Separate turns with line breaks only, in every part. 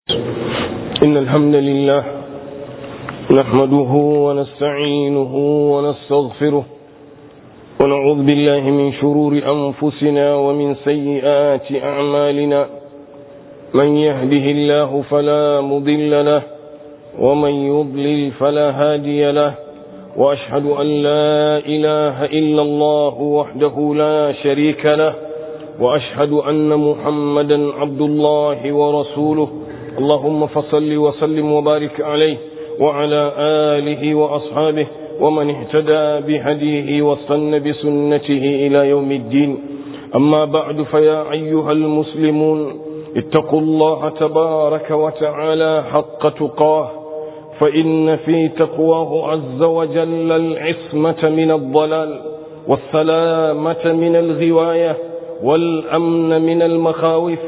إن الحمد لله نحمده ونستعينه ونستغفره ونعوذ بالله من شرور أنفسنا ومن سيئات أعمالنا من يهده الله فلا مضل له ومن يضلل فلا هادي له وأشهد أن لا إله إلا الله وحده لا شريك له وأشهد أن محمدا عبد الله ورسوله اللهم فصل وسلم وبارك عليه وعلى آله وأصحابه ومن اهتدى بهديه واستنى بسنته إلى يوم الدين أما بعد فيا أيها المسلمون اتقوا الله تبارك وتعالى حق تقاه فإن في تقواه عز وجل العصمة من الضلال والسلامة من الغواية والأمن من المخاوف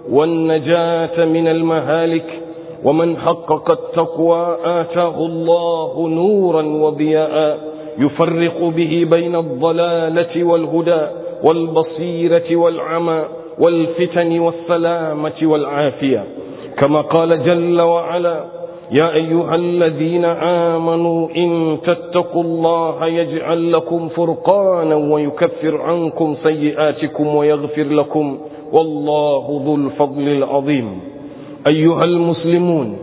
والنجاة من المهالك ومن حقق التقوى آتاه الله نورا وضياء يفرق به بين الضلالة والهدى والبصيرة والعمى والفتن والسلامة والعافية كما قال جل وعلا يا أيها الذين آمنوا إن تتقوا الله يجعل لكم فرقانا ويكفر عنكم سيئاتكم ويغفر لكم والله ذو الفضل العظيم أيها المسلمون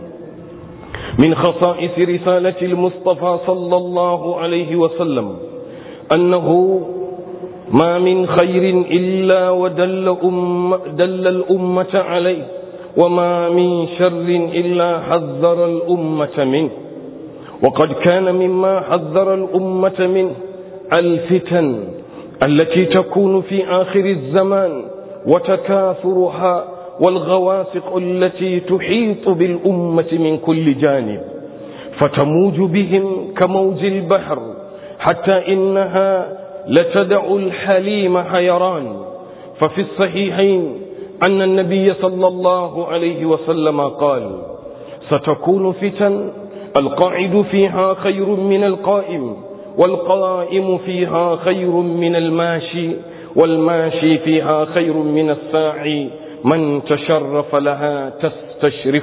من خصائص رسالة المصطفى صلى الله عليه وسلم أنه ما من خير إلا ودل أم دل الأمة عليه وما من شر إلا حذر الأمة منه وقد كان مما حذر الأمة منه الفتن التي تكون في آخر الزمان وتكاثرها والغواسق التي تحيط بالأمة من كل جانب فتموج بهم كموج البحر حتى إنها لتدع الحليم حيران ففي الصحيحين أن النبي صلى الله عليه وسلم قال ستكون فتن القاعد فيها خير من القائم والقائم فيها خير من الماشي والماشي فيها خير من الساعي من تشرف لها تستشرف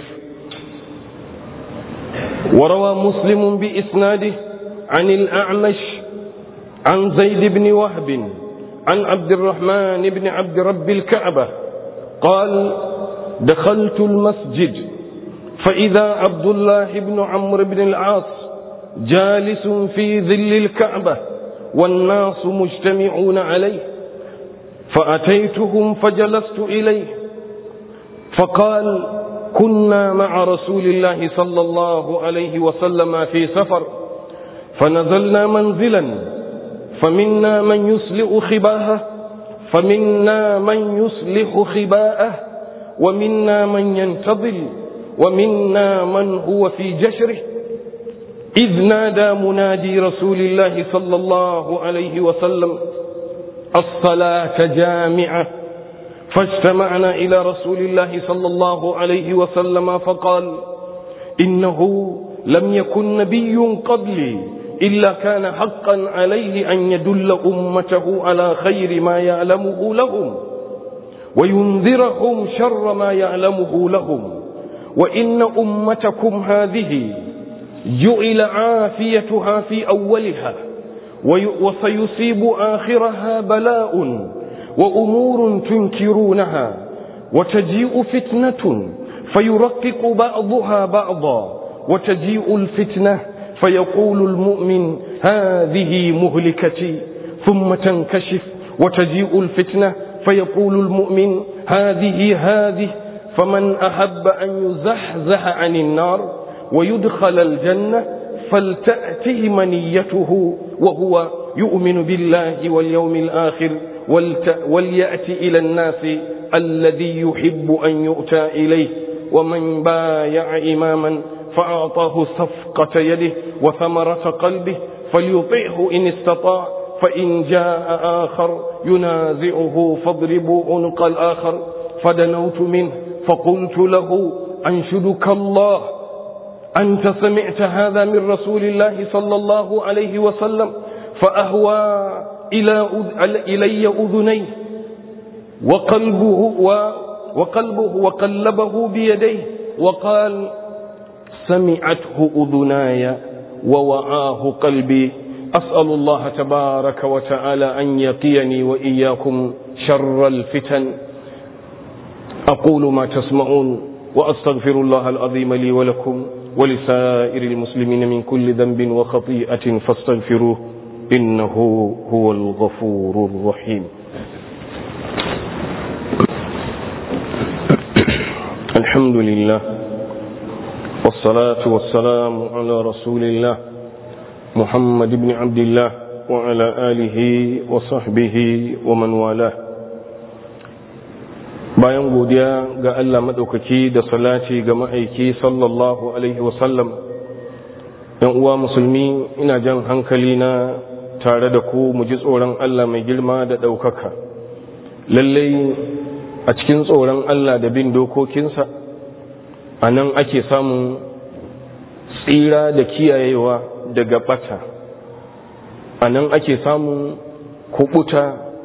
وروى مسلم بإسناده عن الأعمش عن زيد بن وهب عن عبد الرحمن بن عبد رب الكعبة قال دخلت المسجد فإذا عبد الله بن عمرو بن العاص جالس في ظل الكعبة والناس مجتمعون عليه فأتيتهم فجلست إليه فقال كنا مع رسول الله صلى الله عليه وسلم في سفر فنزلنا منزلا فمنا من يسلئ خباهه فمنا من يصلح خباءه ومنا من ينتظل ومنا من هو في جشره إذ نادى منادي رسول الله صلى الله عليه وسلم الصلاة جامعة فاجتمعنا إلى رسول الله صلى الله عليه وسلم فقال إنه لم يكن نبي قبلي إلا كان حقا عليه أن يدل أمته على خير ما يعلمه لهم وينذرهم شر ما يعلمه لهم وإن أمتكم هذه جعل عافيتها في أولها وسيصيب آخرها بلاء وأمور تنكرونها وتجيء فتنة فيرقق بعضها بعضا وتجيء الفتنة فيقول المؤمن هذه مهلكتي ثم تنكشف وتجيء الفتنة فيقول المؤمن هذه هذه فمن أحب أن يزحزح عن النار ويدخل الجنة فلتأته منيته وهو يؤمن بالله واليوم الآخر وليأتي إلى الناس الذي يحب أن يؤتى إليه ومن بايع إماما فأعطاه صفقة يده وثمرة قلبه فليطيعه إن استطاع فإن جاء آخر ينازعه فاضربوا عنق الآخر فدنوت منه فقلت له أنشدك الله أنت سمعت هذا من رسول الله صلى الله عليه وسلم فأهوى إلى إلي أذنيه وقلبه و وقلبه وقلبه بيديه وقال سمعته أذناي ووعاه قلبي أسأل الله تبارك وتعالى أن يقيني وإياكم شر الفتن أقول ما تسمعون وأستغفر الله العظيم لي ولكم ولسائر المسلمين من كل ذنب وخطيئة فاستغفروه إنه هو الغفور الرحيم الحمد لله والصلاة والسلام على رسول الله محمد بن عبد الله وعلى آله وصحبه ومن والاه bayan godiya ga Allah maɗaukaki da salati ga ma'aiki sallallahu alaihi wasallam ‘yan uwa musulmi ina jan hankali na tare da ku mu ji tsoron Allah mai girma da ɗaukaka lallai a cikin tsoron Allah da bin dokokinsa a nan ake samun tsira da kiyayewa daga ɓata a nan ake samun kubuta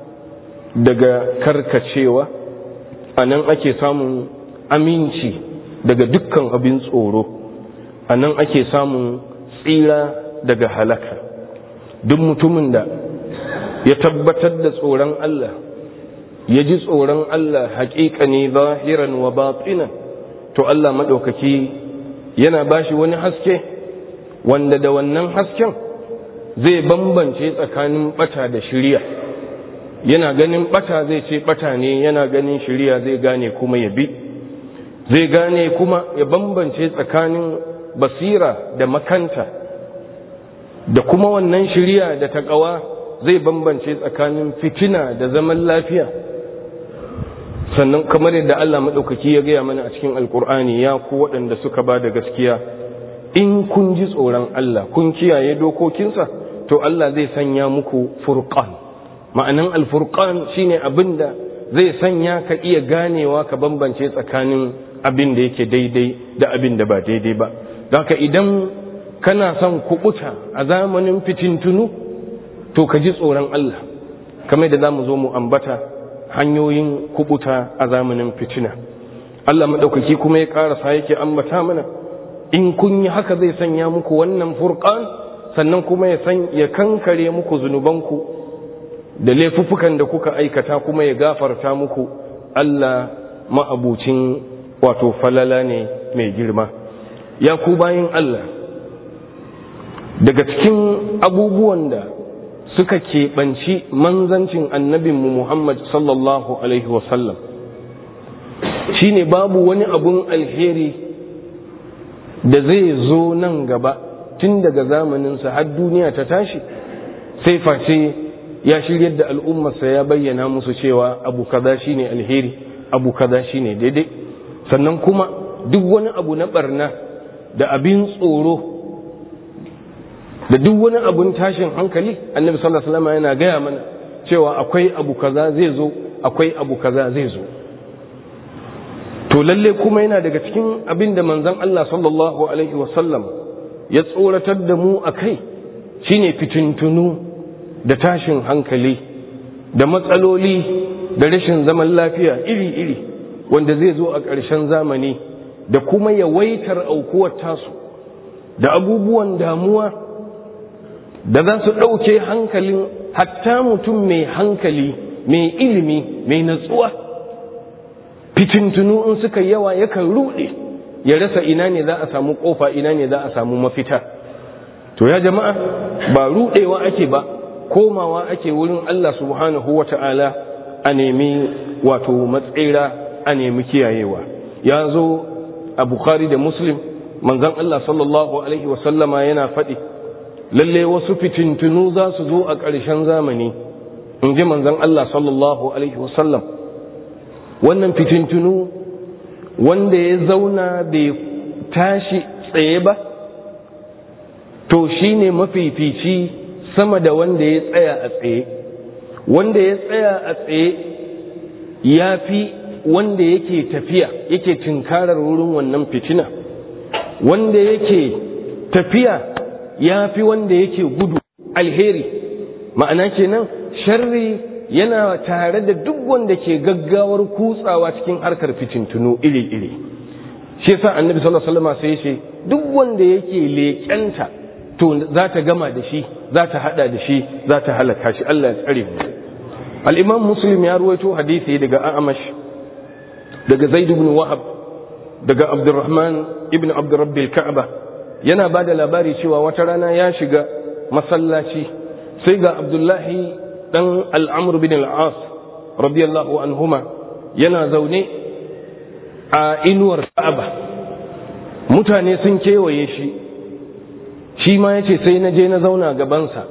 daga karkacewa a nan ake samun aminci daga dukkan abin tsoro a nan ake samun tsira daga halaka duk mutumin da ya tabbatar da tsoron Allah ya ji tsoron Allah haƙiƙa ne zahiran wa batsinan to Allah maɗaukaki yana bashi wani haske wanda da wannan hasken zai bambance tsakanin ɓata da shirya yana ganin ɓata zai ce ɓata ne yana ganin shirya zai gane kuma ya bi zai gane kuma ya bambance tsakanin basira da makanta da kuma wannan shirya da taƙawa zai bambance tsakanin fitina da zaman lafiya sannan kamar yadda Allah maɗaukaki ya gaya mana a cikin alkur'ani ya ku waɗanda suka ba da gaskiya in kun ji tsoron Allah kun kiyaye dokokinsa to Allah zai sanya muku furqan ma'anan alfurqan shine abin da zai sanya ka iya ganewa ka bambance tsakanin abin da yake daidai da abin da ba daidai ba haka idan kana son kubuta a zamanin fitintunu to ka ji tsoron Allah kamar da za mu zo mu ambata hanyoyin kubuta a zamanin fitina Allah maɗaukaki kuma ya ƙarasa yake ambata mana in kun yi haka zai sanya muku wannan furqan sannan kuma ya san ya kankare muku zunubanku da laifuffukan da kuka aikata kuma ya gafarta muku Allah ma'abucin wato falala ne mai girma ya ku bayin Allah daga cikin abubuwan da suka keɓanci manzancin annabinmu Muhammad sallallahu Alaihi wasallam shi ne babu wani abun alheri da zai zo nan gaba tun daga zamaninsa har duniya ta tashi sai face ya shiryar da al'ummarsa ya bayyana musu cewa abu kaza shi ne alheri abu kaza shi ne daidai sannan kuma duk wani abu na barna da abin tsoro da duk wani abun tashin hankali annabi sallallahu alaihi wasallam yana gaya mana cewa akwai abu kaza zai zo akwai abu kaza zai zo to lalle kuma yana daga cikin abin da manzon Allah sallallahu alaihi wasallam ya tsoratar da mu akai shine fitintunu da tashin hankali da matsaloli da rashin zaman lafiya iri-iri wanda zai zo a ƙarshen zamani da kuma yawaitar aukuwar tasu da abubuwan damuwa da za su ɗauke hankalin hatta mutum mai hankali mai ilimi mai natsuwa fitintunu in suka yawa yakan ruɗe ya rasa ina ne za a samu ƙofa ina ne za a samu mafita to ya jama'a ba ruɗewa ake ba komawa ake wurin Allah subhanahu wa ta'ala a nemi wato matsira a nemi kiyayewa ya zo a bukhari da muslim manzan Allah sallallahu alaihi wasallama yana faɗi lalle wasu fitintunu za su zo a ƙarshen zamani in ji manzan Allah sallallahu Alaihi wasallam wannan fitintunu wanda ya zauna bai tashi tsaye ba to shi ne mafifici sama da wanda ya tsaya a tsaye wanda ya tsaya a tsaye ya fi wanda yake tafiya yake tinkarar wurin wannan fitina wanda yake tafiya ya fi wanda yake gudu alheri ma'ana kenan sharri yana tare da duk wanda ke gaggawar kutsawa cikin harkar fitintunu iri-iri shi yasa annabi sallallahu alaihi wasallam sai ya ce duk wanda yake leƙenta to za ta gama da shi za ta hada da shi za ta halaka shi Allah ya tsare mu al-imam muslim ya ruwaito hadisi daga a'amash daga zaid ibn wahab daga abdurrahman ibn abdurrabbil ka'aba yana ba da labari cewa wata rana ya shiga masallaci sai ga abdullahi dan al'amur bin al'as radiyallahu anhuma yana zaune a inuwar ka'aba mutane sun kewaye shi shi ma yace sai na je na zauna gabansa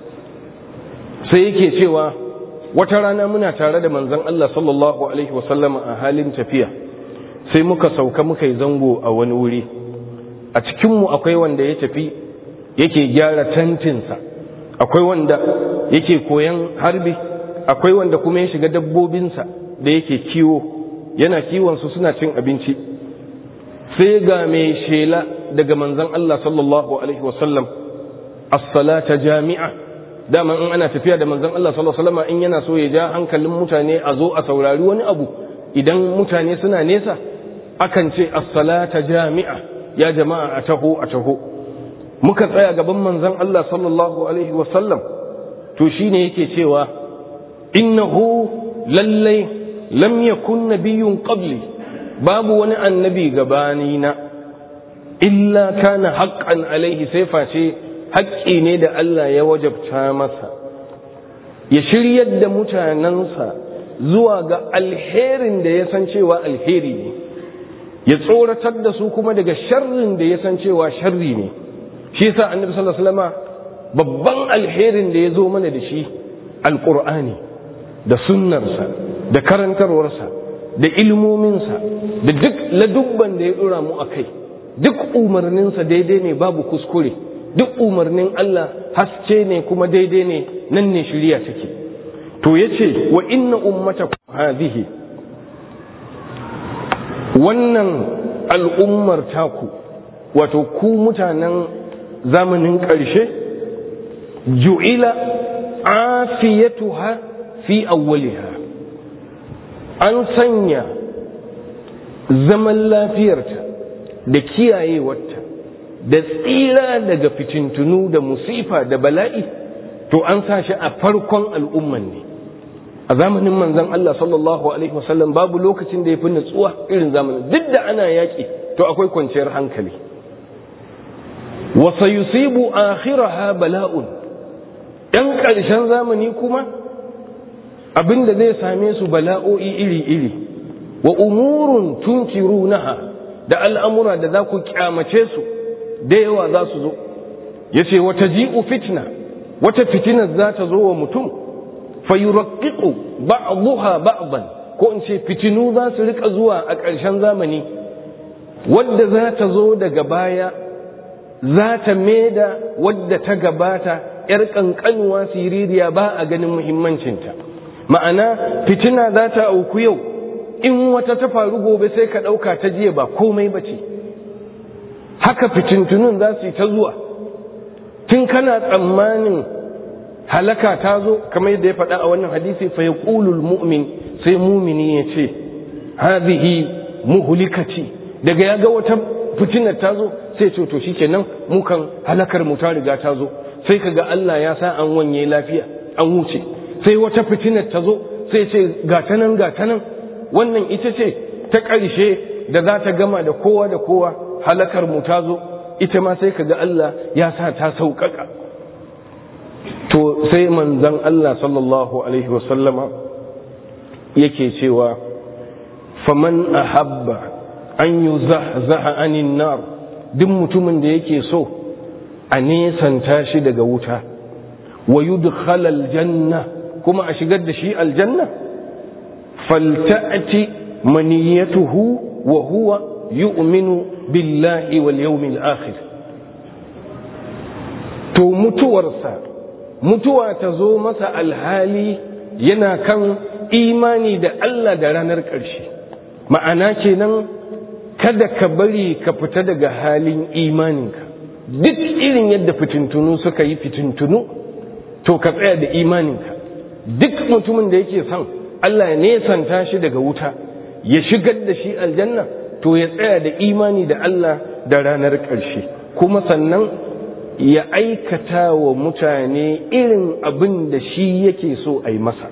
sai yake cewa wata rana muna tare da manzon Allah sallallahu alaihi wasallama a halin tafiya sai muka sauka muka yi zango a wani wuri a cikinmu akwai wanda ya tafi yake gyara tantinsa akwai wanda yake koyan harbi akwai wanda kuma ya shiga dabbobinsa da yake kiwo yana kiwonsu suna cin abinci sai ga mai shela daga manzan Allah sallallahu alaihi wasallam as-salata jami'a dama in ana tafiya da manzan Allah sallallahu alaihi wasallam in yana so ya ja hankalin mutane a zo a saurari wani abu idan mutane suna nesa akan ce as-salata jami'a ya jama'a a taho a taho muka tsaya gaban manzon Allah sallallahu alaihi wasallam to shine yake cewa innahu lallai lam yakun nabiyyun qabli babu wani annabi gabani na illa kana haqqan alaihi sai face haƙƙi ne da Allah ya wajabta masa ya shiryar da mutanensa zuwa ga alherin da ya san cewa alheri ne ya tsoratar da su kuma daga sharrin da ya san cewa sharri ne shi yasa annabi sallallahu alaihi wasallam babban alherin da ya zo mana da shi alqur'ani da sunnarsa da karantarwarsa da ilmominsa da duk ladubban da ya dora mu akai duk umarninsa daidai ne babu kuskure duk umarnin Allah haske ne kuma daidai ne nan ne shiriya take to yace wa inna ummatakum hadhihi wannan al'ummar taku wato ku mutanen zamanin ƙarshe ju'ila afiyatuha fi awwaliha an sanya zaman lafiyarta da kiyayewarta da tsira daga fitintunu da musifa da bala'i to an sa shi a farkon al'umman ne a zamanin manzon Allah sallallahu alaihi wasallam babu lokacin da ya fi nutsuwa irin zamanin duk da ana yaƙi to akwai kwanciyar hankali wa sayusibu akhiraha bala'un ɗan ƙarshen zamani kuma abin da zai same su bala'o'i iri-iri wa umurun tunkirunaha da al'amura da za ku kyamace su da yawa za su zo ya ce wata ji'u fitna wata fitinar za ta zo wa mutum fayurakkiku ba'dhuha ba'dan ko in ce fitinu za su rika zuwa a ƙarshen zamani wadda za ta zo daga baya za ta maida wadda ta gabata ‘yar ƙanƙanuwa siririya ba a ganin muhimmancinta ma'ana fitina za ta auku yau in wata ta faru gobe sai ka ɗauka ta jiya ba komai ba ce haka fitintunun za su yi ta zuwa tun kana tsammanin halaka ta zo kamar yadda ya faɗa a wannan hadisi fa yaqulul mu'min sai mumini ya ce hadhihi muhlikati daga ya ga wata fitinar ta zo sai ce to shikenan mu kan halakar mu ta riga ta zo sai kaga Allah ya sa an wanye lafiya an wuce sai wata fitinar ta zo sai ce ga ta nan ga ta nan wannan ita ce ta ƙarshe da za ta gama da kowa da kowa halakar mu ta zo ita ma sai kaga Allah ya sa ta sauƙaƙa to sai manzan Allah sallallahu alaihi wasallama yake cewa faman ahabba an yi zahzaha anin nar duk mutumin da yake so a nesanta shi daga wuta wa yudkhala aljanna kuma a shigar da shi aljanna falta'ti maniyatuhu wa huwa yu'minu billahi wal yawmil akhir to mutuwarsa mutuwa ta zo masa alhali yana kan imani da Allah da ranar ƙarshe ma'ana kenan kada ka bari ka fita daga halin imaninka duk irin yadda fitintunu suka yi fitintunu to ka tsaya da imaninka duk mutumin da yake son Allah ya nesanta shi daga wuta ya shigar da shi aljanna to ya tsaya da imani da Allah da ranar ƙarshe kuma sannan ya aikata wa mutane irin abin da shi yake so a yi masa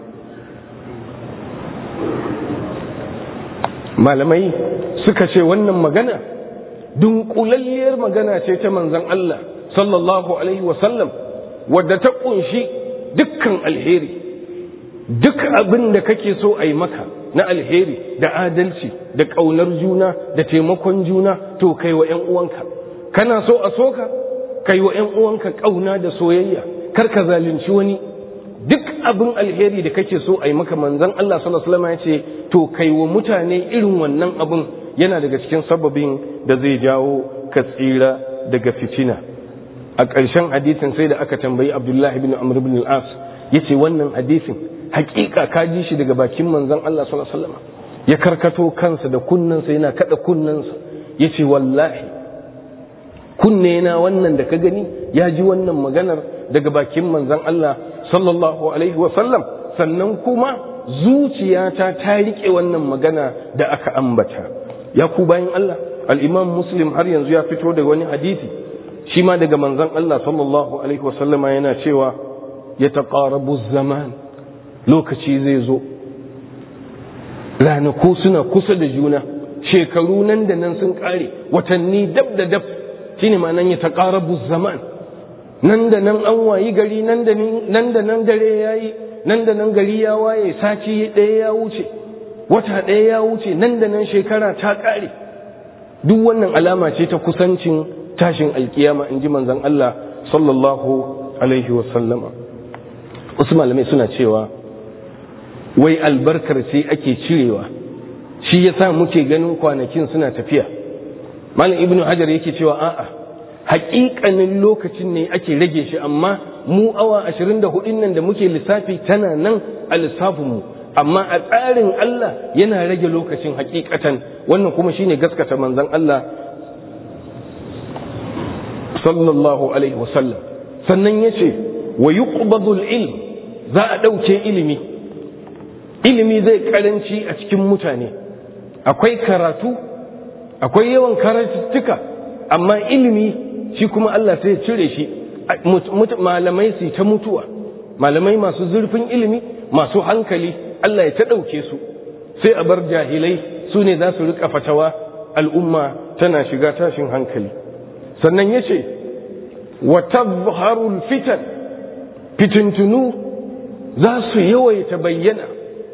malamai suka ce wannan magana dunkulalliyar magana ce ta manzan Allah sallallahu alaihi wasallam wadda ta kunshi dukkan alheri duk abin da kake so a yi maka na alheri da adalci da ƙaunar juna da taimakon juna to kai wa 'yan uwanka kana so a soka kai wa 'yan uwanka ƙauna da soyayya kar ka zalunci wani duk abin alheri da kake so a yi maka manzan Allah sallallahu alaihi wasallam ya ce to kai wa mutane irin wannan abin yana daga cikin sababin da zai jawo ka tsira daga fitina a ƙarshen hadisin sai da aka tambayi Abdullahi bin Amr bin al-As yace wannan hadisin hakika ka ji shi daga bakin manzan Allah sallallahu alaihi wasallam ya karkato kansa da kunnensa yana kada kunnensa yace wallahi kunne na wannan da ka gani ya ji wannan maganar daga bakin manzan Allah sallallahu alaihi wasallam sannan kuma zuciyata ta rike wannan magana da aka ambata ya ku bayan Allah al-Imam Muslim har yanzu ya fito da wani hadisi shi ma daga manzan Allah sallallahu alaihi wasallama yana cewa ya taqarabu zaman lokaci zai zo ranaku suna kusa da juna shekaru nan da nan sun kare watanni dab da dab shine ma nan ya taqarabu zaman nan da nan an wayi gari nan da nan da nan dare yayi nan da nan gari ya waye sati ɗaya ya wuce wata ɗaya ya wuce nan da nan shekara ta kare duk wannan alama ce ta kusancin tashin alkiyama in ji manzon Allah sallallahu alaihi wa sallama wasu malamai suna cewa wai albarkar ce ake cirewa shi yasa muke ganin kwanakin suna tafiya malam ibnu hajar yake cewa a'a haƙiƙanin lokacin ne ake rage shi amma mu awa 24 nan da muke lissafi tana nan a lissafinmu amma a tsarin Allah yana rage lokacin haƙiƙatan wannan kuma shine gaskata manzon Allah sallallahu alaihi wasallam sannan yace wa yuqbadul ilm za a ɗauke ilimi ilimi zai karanci a cikin mutane akwai karatu akwai yawan karatuttuka amma ilimi shi kuma Allah sai cire shi malamai su ta mutuwa malamai masu zurfin ilimi masu hankali Allah ya ta ɗauke su sai a bar jahilai su ne za su riƙa fatawa al'umma tana shiga tashin hankali sannan ya ce wa tabharul fitan fitintunu za su yawaita bayyana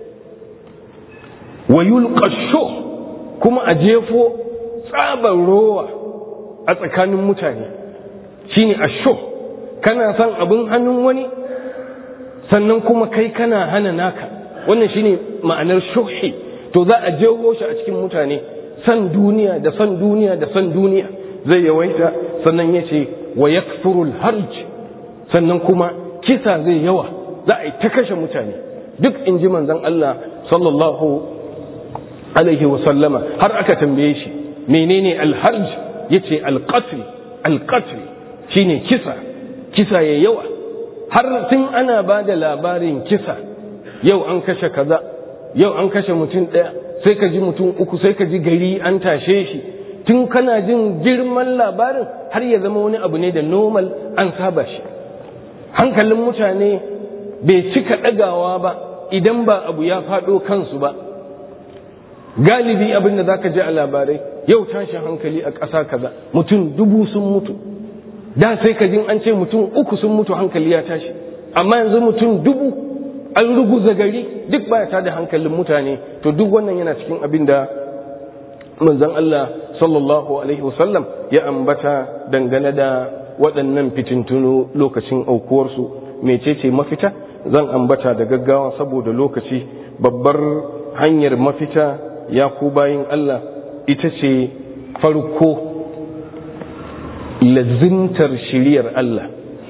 wa yulqashu kuma a jefo tsabar rowa a tsakanin mutane shine asho kana son abin hannun wani sannan kuma kai kana hana naka wannan shine ma'anar shuhi to za a jeho shi a cikin mutane san duniya da san duniya da san duniya zai yawaita sannan ya ce wa yakfurul harj sannan kuma kisa zai yawa za a yi ta kashe mutane duk in ji manzon Allah sallallahu alaihi wasallama har aka tambaye shi menene alharj yace alqatl alqatl shine kisa kisa ya yawa har tun ana ba da labarin kisa yau an kashe kaza yau an kashe mutum ɗaya sai ka ji mutum uku sai ka ji gari an tashe shi tun kana jin girman labarin har ya zama wani abu ne da normal an saba shi hankalin mutane bai cika ɗagawa ba idan ba abu ya faɗo kansu ba galibi abin da zaka ji a labarai yau tashin hankali a ƙasa kaza mutum dubu sun mutu da sai ka jin an ce mutum uku sun mutu hankali ya tashi amma yanzu mutum dubu an ruguza gari duk baya ta da hankalin mutane to duk wannan yana cikin abin da manzon Allah sallallahu alaihi wasallam ya ambata dangane da waɗannan fitintunu lokacin aukuwarsu mecece mafita zan ambata da gaggawa saboda lokaci babbar hanyar mafita ya ku bayin Allah ita ce farko lazimtar shiriyar Allah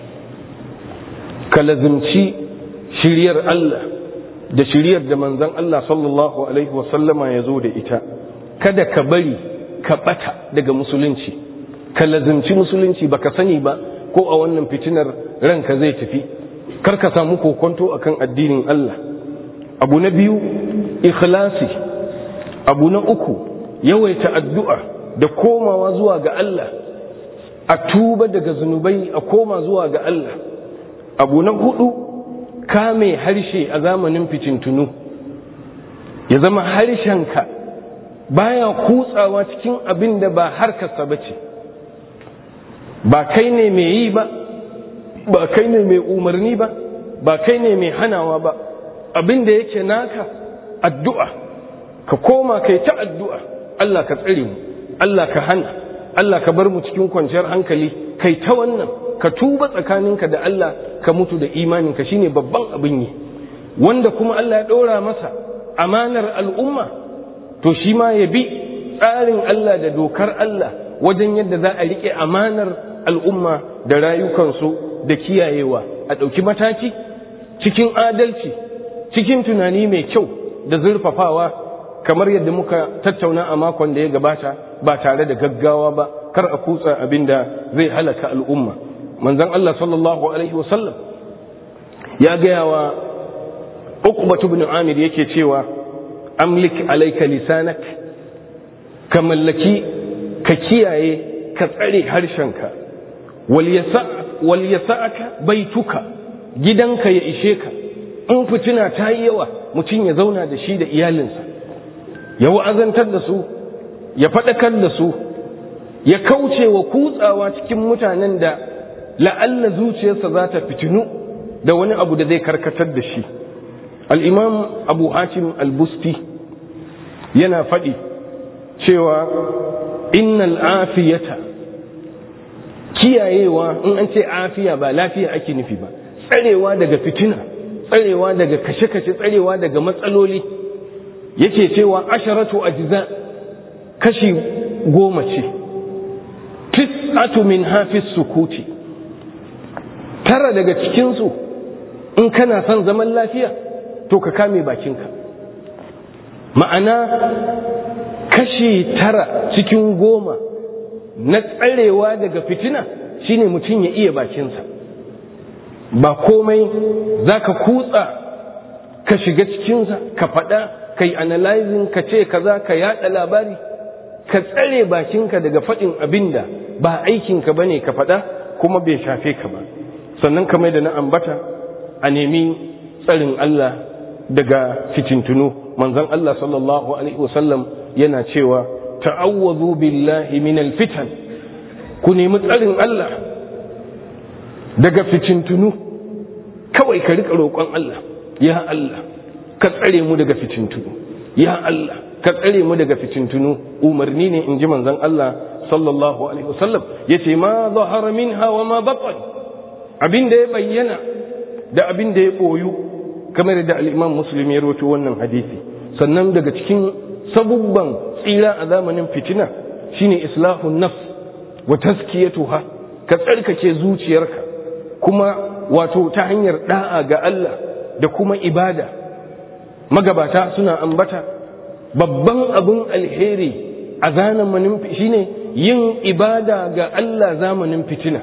ka lazimci shiriyar Allah da shiriyar da manzan Allah sallallahu Alaihi wasallama ya zo da ita kada ka bari ka bata daga musulunci ka lazimci musulunci baka sani ba ko a wannan fitinar ranka zai tafi kar ka samu kokonto akan addinin Allah abu na biyu ikhlasi abu na uku yawaita addu'a da komawa zuwa ga Allah a tuba daga zunubai a koma zuwa ga Allah abu na hudu kame harshe a zamanin ficintunu ya zama harshenka baya kutsawa cikin abin da ba harkarsa ba ce ba kai ne mai yi ba ba kai ne mai umarni ba ba kai ne mai hanawa ba abin da yake naka addu'a ka koma kai ta addu'a Allah ka tsare mu Allah ka hana Allah ka bar mu cikin kwanciyar hankali kai ta wannan ka tuba tsakaninka da Allah ka mutu da imaninka shine babban abin yi wanda kuma Allah ya ɗora masa amanar al'umma to shi ma ya bi tsarin Allah da dokar Allah wajen yadda za a riƙe amanar al'umma da rayukansu da kiyayewa a ɗauki mataki cikin adalci cikin tunani mai kyau da zurfafawa kamar yadda muka tattauna a makon da ya gabata ba tare da gaggawa ba kar a kutsa abin da zai halaka al'umma manzon Allah sallallahu alaihi wasallam ya gaya wa uqbatu ibn amir yake cewa amlik alayka lisanak ka mallaki ka kiyaye ka tsare harshenka wal yasa'aka baituka gidanka ya ishe ka in fitina ta yi yawa mutum ya zauna da shi da iyalinsa ya wa'azantar da su ya faɗakar da su ya kauce wa kutsawa cikin mutanen da la'alla zuciyarsa za ta fitinu da wani abu da zai karkatar da shi al'imam abu hatim al-busti yana faɗi cewa innal afiyata kiyayewa in an ce afiya ba lafiya ake nufi ba tsarewa daga fitina tsarewa daga kashe-kashe tsarewa daga matsaloli yake cewa asharatu ajza kashi goma ce tis'atu min hafiz sukuti tara daga cikinsu in kana son zaman lafiya to ka kame bakinka ma'ana kashi tara cikin goma na tsarewa daga fitina shine mutum ya iya bakinsa ba komai za ka kutsa ka shiga cikinsa ka faɗa ka yi analyzing ka ce kaza ka yaɗa labari ka tsare bakinka daga faɗin abin da ba aikinka ba ne ka faɗa kuma bai shafe ka ba sannan kamar da na ambata a nemi tsarin Allah daga fitintunu manzon Allah sallallahu alaihi wasallam yana cewa ta'awwazu billahi minal fitan ku nemi tsarin Allah daga fitintunu kawai ka rika roƙon Allah ya Allah ka tsare mu daga fitintunu ya Allah ka tsare mu daga fitintunu umarni ne in ji manzon Allah sallallahu alaihi wasallam yace ma zahara minha wa ma batan abin da ya bayyana da abin da ya boyu kamar da al-Imam Muslim ya rawaito wannan hadisi sannan daga cikin sabubban tsira a zamanin fitina shine islahun nafs wa tazkiyatuha ka tsarkake zuciyarka kuma wato ta hanyar da'a ga Allah da kuma ibada magabata suna ambata babban abin alheri a zamanin shine yin ibada ga Allah zamanin fitina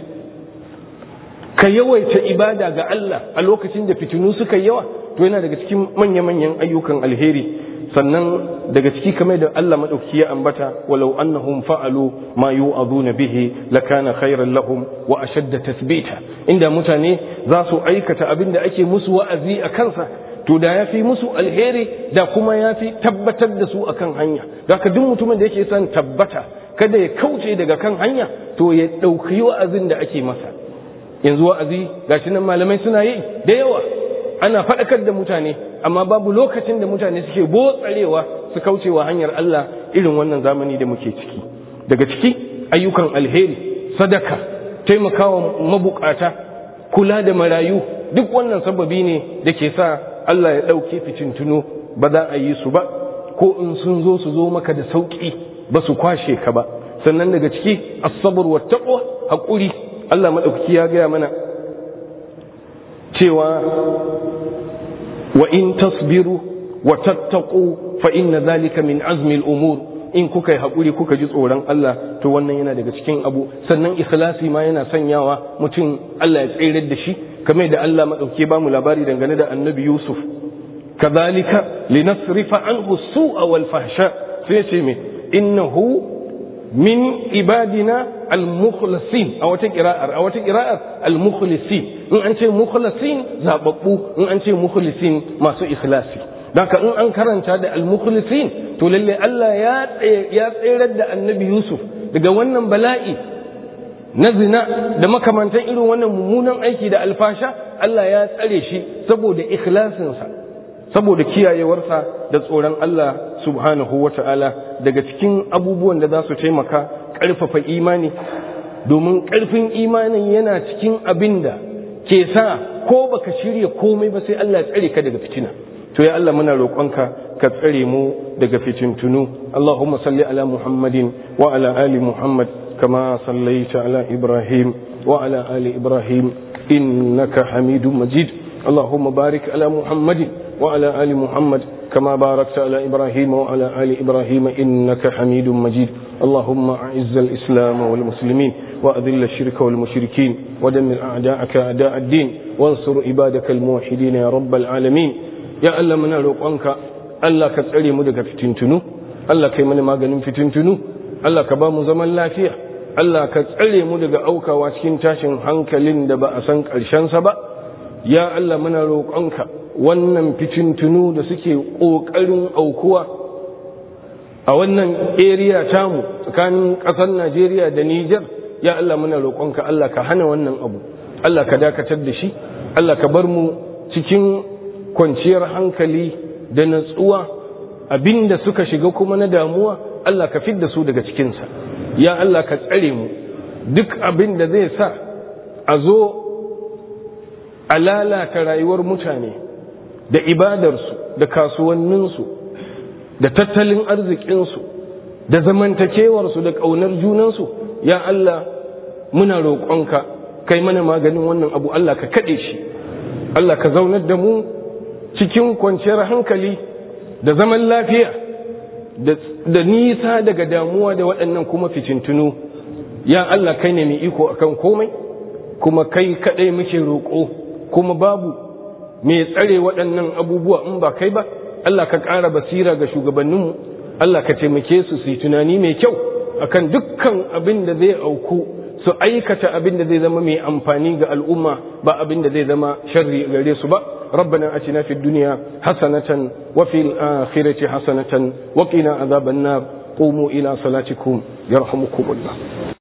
ka yawaita ibada ga Allah a lokacin da fitinu suka yawa to yana daga cikin manya-manyan ayyukan alheri sannan daga ciki kamar da Allah madauki ya ambata walau annahum fa'alu ma yu'aduna bihi lakana khairan lahum wa ashadda tathbita inda mutane za su aikata abin da ake musu wa'azi a kansa to da yafi musu alheri da kuma yafi tabbatar da su akan hanya haka duk mutumin da yake son tabbata kada ya kauce daga kan hanya to ya dauki wa'azin da ake masa yanzu wa'azi gashi nan malamai suna yi da yawa ana faɗakar da mutane amma babu lokacin da mutane suke botsarewa su kaucewa hanyar Allah irin wannan zamani da muke ciki daga ciki ayyukan alheri sadaka taimakawa mabukata kula da marayu duk wannan sababi ne da ke sa Allah ya ɗauke ficintunu ba za a yi su ba ko in sun zo su zo maka da sauƙi ba su kwashe ka ba sannan daga ciki asabar wa taqwa haƙuri Allah maɗaukaki ya gaya mana cewa wa in tasbiru wa tattaqu fa inna zalika min azmi al-umur in kuka yi haƙuri kuka ji tsoron Allah to wannan yana daga cikin abu sannan ikhlasi ma yana sanyawa mutum Allah ya tsere da shi kamar da Allah madauke ba mu labari dangane da annabi Yusuf kadhalika linasrifa anhu su'a wal fahsha sai ce me innahu min ibadina al-mukhlasin a wata qira'ar a wata qira'ar al-mukhlasin in an ce mukhlasin zababbu in an ce mukhlisin masu ikhlasi Daka in an karanta da al-mukhlisin to lalle Allah ya ya tsayar da Annabi Yusuf daga wannan bala'i na zina da makamantan irin wannan mummunan aiki da alfasha Allah ya tsare shi saboda ikhlasinsa saboda kiyayewarsa da tsoron Allah subhanahu wata'ala daga cikin abubuwan da za su taimaka ƙarfafa imani domin ƙarfin imanin yana cikin abin da ke sa ko baka shirya komai ba sai Allah ya tsare ka daga fitina to ya Allah muna roƙonka ka tsare mu daga fitintunu Allahumma salli ala Muhammadin wa ala ali Muhammad kama sallaita ala Ibrahim wa ala ali Ibrahim innaka Hamidum Majid Allahumma barik ala Muhammadin wa ala ali Muhammad كما باركت على إبراهيم وعلى آل إبراهيم إنك حميد مجيد اللهم أعز الإسلام والمسلمين وأذل الشرك والمشركين ودمر أعداءك أعداء الدين وانصر عبادك الموحدين يا رب العالمين يا ألا من روقانك ألا كتعلي مدك فتنتنو ألا كيمن ما قنم فتنتنو ألا كبام زمن لا فيه ألا كتعلي مدك أوكا واسكين تاشن حنك لند بأسنك الشنس با يا ألا من روقانك wannan fitintunu da suke ƙoƙarin aukuwa a wannan area tamu tsakanin ƙasar Najeriya da Nijar ya Allah muna roƙonka Allah ka hana wannan abu Allah ka dakatar da shi Allah ka bar mu cikin kwanciyar hankali da natsuwa abinda suka shiga kuma na damuwa Allah ka fidda su daga cikinsa ya Allah ka tsare mu duk abin da zai sa a zo a lalata rayuwar mutane da ibadarsu da kasuwanninsu da tattalin arzikinsu da zamantakewarsu da ƙaunar junansu ya Allah muna roƙonka kai mana maganin wannan abu Allah ka kaɗe shi Allah ka zaunar da mu cikin kwanciyar hankali da zaman lafiya da nisa daga damuwa da waɗannan kuma ficintunu ya Allah kai ne mai iko akan komai kuma kai kaɗai muke roƙo kuma babu mai tsare waɗannan abubuwa in ba kai ba Allah ka ƙara basira ga shugabanninmu Allah ka taimake su su yi tunani mai kyau akan dukkan abin da zai auku su aikata abin da zai zama mai amfani ga al'umma ba abin da zai zama sharri gare su ba ربنا أتنا في الدنيا حسنة وفي الآخرة حسنة وقنا عذاب النار قوموا إلى صلاتكم يرحمكم الله